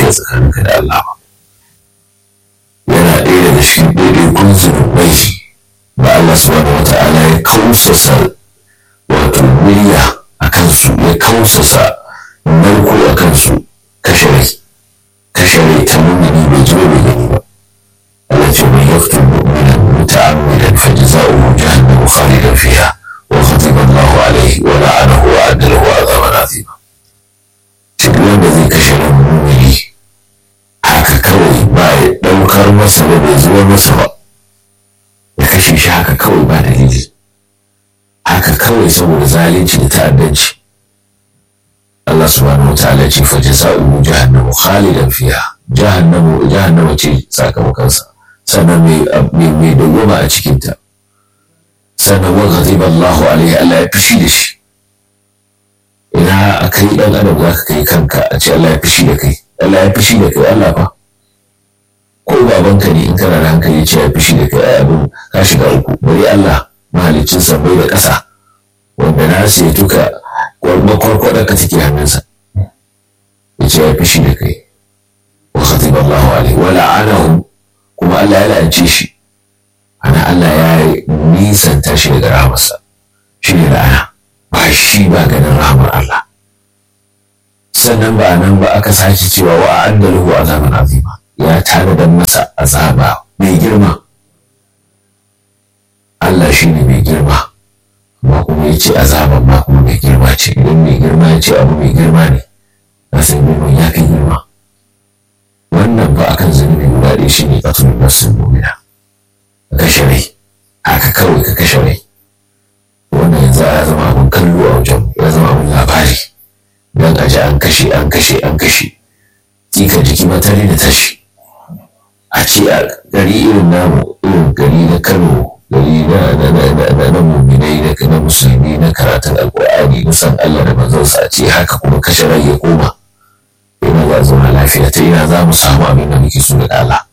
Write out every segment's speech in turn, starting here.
lafiya tsakaninka da Allah ba yana ɗaya daga cikin ɗaiɗaikun zunubai da Allah subhanahu wa ta'ala ya kausasa wato murya a kansu ya kausasa narko a kansu kashe rai kashe rai ta mumini bai ji bai gani ba Allah ce mai yaktu mu'minan muta'ammidan fa jazaohu jahannamu khalidan fiha wa ghadiba Allahu alaihi wa la'anahu wa adda lahu azaban azima duk wanda zai kashe ran mumini haka kawai ba ya ɗaukar masa ba bai zuwa masa ba ya kashe shi haka kawai ba dalili haka kawai saboda zalunci da ta'addanci Allah subhanahu wataala ya ce fa jazaohu jahannamu khalidan fiha jahannamu jahannama ce sakamakonsa sannan mai mai dawwama a cikin ta sannan wa ghadiba Allahu alaihi Allah ya fishi da shi ina akai dan adam zaka kai kanka a ce Allah ya fishi da kai Allah ya fishi da kai Allah fa ko babanka ne in kana da hankali ce ya fishi da kai ai abin ka shiga uku bari Allah mahaliccin sabai da ƙasa wanda na sai duka makwarkwadar ka take hannunsa ya ce ya fishi da kai wa khatiba Allahu alaihi wa la'anahu kuma Allah ya la'ance shi ana Allah ya nisanta shi daga rahamarsa shi ne la'ana ba shi ba ganin rahamar Allah sannan ba nan ba aka sake cewa wa a'adda lahu azaban azima ya tanadar masa azaba mai girma Allah shi ne mai girma amma kuma ya ce azaban ma kuma mai girma ce idan mai girma ya ce abu mai girma ne na san girman ya kai girma wannan ba akan zunubi guda ɗaya shi ne ƙasar nasin mumina ka kashe rai haka kawai ka kashe rai wannan yanzu ya zama abin kallo a wajen ya zama abin labari don a ji an kashe an kashe an kashe kika jiki matare da tashi a ce a gari irin namu irin gari na kano gari na na na muminai na na musulmi na karatun alkur'ani na san Allah da manzonsa a ce haka kuma kashe rai ya koma ina za zama lafiya ta ina za mu samu abin da muke so da Allah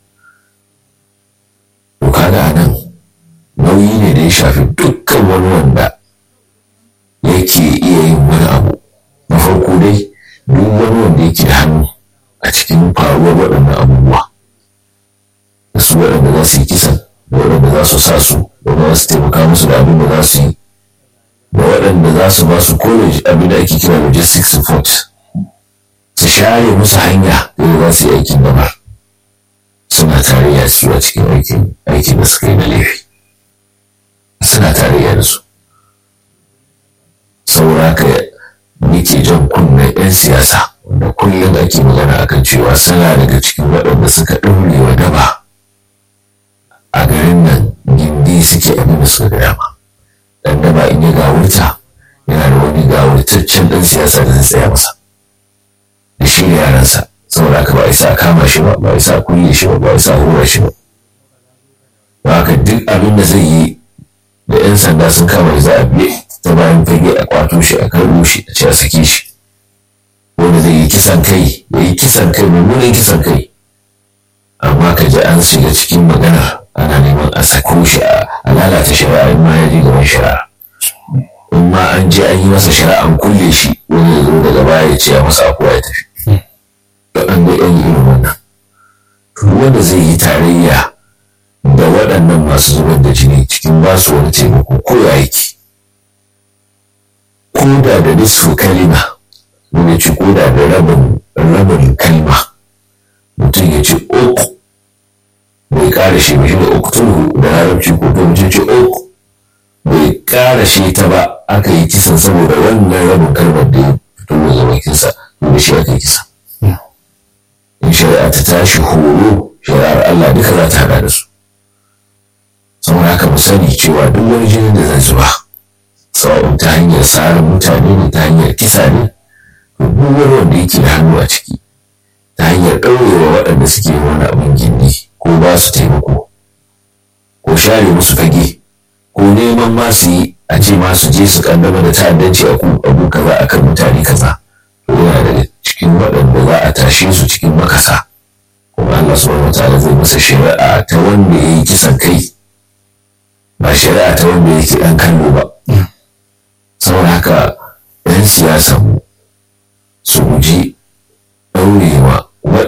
to kaga nan nauyi ne da ya shafi dukkan wani wanda yake iya yin wani abu na farko dai duk wani wanda yake da hannu a cikin faruwar waɗannan abubuwa da su waɗanda za su yi kisan da waɗanda za su sa su da za su taimaka musu da abin da za su yi da waɗanda za su ba su college abin da ake kira logistics support su share musu hanya da za su yi aikin gabar suna tarayya su a cikin aikin aikin da suka yi na laifi suna tarayya da su saboda haka nake jan kunnen 'yan siyasa wanda kullum ake magana akan cewa suna daga cikin waɗanda suka ɗaure wa daba a garin nan gindi suke abin da suka dama dan daba in ya gawurta yana da wani gawurtaccen ɗan siyasa da zai tsaya masa da shi da yaransa saboda haka ba a isa kama shi ba ba a isa kulle shi ba ba a isa hura shi ba ba haka duk abin da zai yi da 'yan sanda sun kama za a biye ta bayan fage a kwato shi a karɓo shi a ce a sake shi wanda zai yi kisan kai ya yi kisan kai mummunan kisan kai amma ka ji an shiga cikin magana ana neman a sako shi a lalata shari'a in ma ya je gaban shari'a in ma an je an yi masa shari'a an kulle shi wani ya zo daga baya ya ce a masa akuwa ya tafi to an ga yan irin wannan wanda zai yi tarayya da waɗannan masu zubar da jini cikin basu wani taimako ko ya yake ko da da nisfu kalima wani ci ko da da rabin rabin kalma mutum ya ce uku bai ƙara shi ba shi da uku tun da larabci ko to mutum ce uku bai ƙara shi ta ba aka yi kisan saboda wannan rabin kalmar da ya fito daga bakinsa to da shi aka yi kisa in shari'a ta tashi horo shari'ar Allah duka za ta haɗa da su saboda haka mu sani cewa duk wani jinin da zai zuba sawa'un ta hanyar tsarin mutane ne ta hanyar kisa ne to duk wani wanda yake da hannu a ciki ta hanyar ɗaurewa waɗanda suke wani abin gindi ko ba su taimako ko share musu fage ko neman ma su yi a ce ma su je su kaddama da ta'addanci a abu kaza akan mutane kaza to yana daga cikin waɗanda za a tashe su cikin makasa kuma Allah subhanahu wataala zai masa shari'a ta wanda ya yi kisan kai ba shari'a ta wanda yake ɗan kallo ba saboda haka 'yan siyasa mu su guji ɗaurewa waɗanda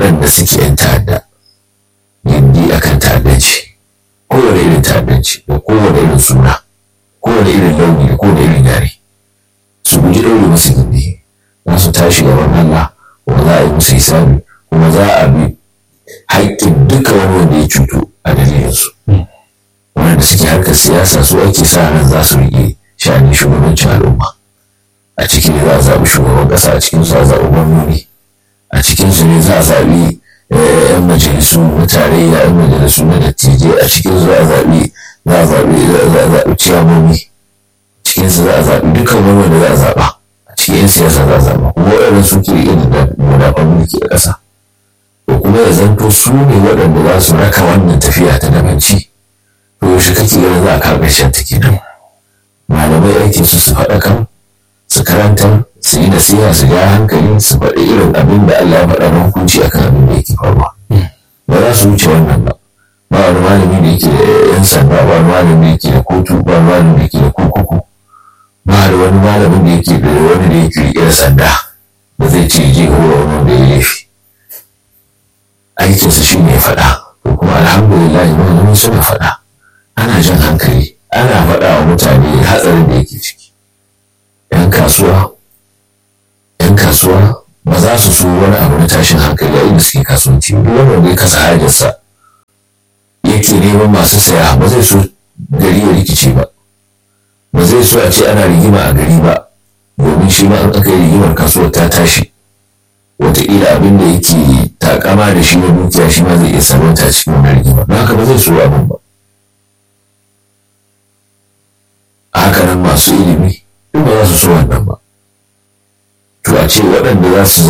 yake 'yan ta'adda gindi akan ta'addanci kowane irin ta'addanci da kowane irin suna kowane irin launi da kowane irin yare su guji ɗaure musu gindi za su tashi gaban Allah kuma za a yi musu hisabi kuma za a bi haƙƙin duka wani wanda ya cutu a dalilinsu wanda suke harkar siyasa su ake sa ran za su riƙe sha'anin shugabancin al'umma a cikin ne za a zaɓi shugaban ƙasa a cikin su a zaɓi gwamnoni a cikin su ne za a zaɓi 'yan majalisu na tarayya 'yan majalisu na dattijai a cikin su za a zaɓi za a zaɓi za a zaɓi ciyamomi cikin su za a zaɓi dukkan wani wanda za a zaɓa a cikin 'yan siyasa za a zaɓa kuma waɗannan su ke riƙe da madafan mulki a ƙasa to kuma ya zanto su ne waɗanda za su raka wannan tafiya ta dabanci to yaushe kake ganin za a kawo ƙarshen ta kenan malamai aikin su su faɗakar su karantar su yi nasiha su ja hankali su faɗi irin abin da Allah ya faɗa na hukunci akan abin da yake faruwa ba za su wuce wannan ba ba wani malami da yake da yan sanda ba wani malami da yake da kotu ba wani malami da yake da kurkuku ba da wani malamin da yake da wani da yake riƙe da sanda da zai ce je horo wani da ya laifi aikinsa shi ne ya faɗa ko kuma alhamdulillah malamai suna faɗa ana jan hankali ana faɗa wa mutane hatsarin da yake ciki 'yan kasuwa 'yan kasuwa ba za su so wani abu na tashin hankali a inda suke kasuwanci duk wanda ya kasa hajarsa yake neman masu saya ba zai so gari ya rikice ba ba zai so a ce ana rigima a gari ba domin shi ma an aka yi rigimar kasuwar ta tashi wataƙila abin da yake takama da shi na dukiya shi ma zai iya sarauta cikin wani rigima don haka ba zai so abin ba haka nan masu ilimi duk ba za su so wannan ba to a ce waɗanda za su